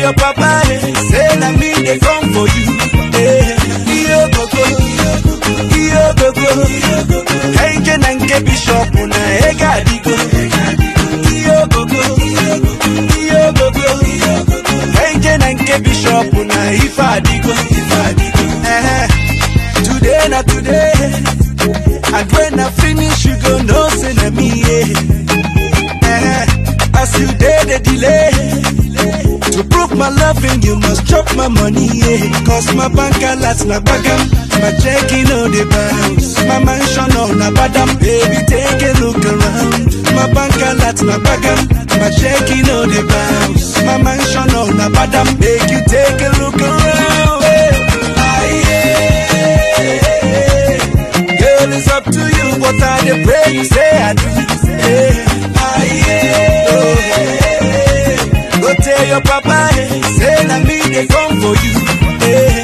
your papa, eh, say na me they come for you. Eh, iyo gogo, iyo gogo. Kenje na nke bishop na ega adigo. Iyo gogo, iyo gogo. Kenje na nke bishop na ife adigo. Eh, today na today. And when I finish, you go know say na me. Yeah. Eh, as you did the delay. To prove my loving, you must chop my money, yeah. Cause my bank alerts na bagam, my checking on the bounce. My mansion on a badam, baby, take a look around. My bank alerts na bagam, my checking on the bounce. My mansion on a badam, make you take a look around. Yeah. Aye, yeah. Girl, it's up to you, what I dey pray you say I do. Yeah. Aye, yeah. Oh, yeah. Go tell your papa, eh, say na me they come for you. Eh,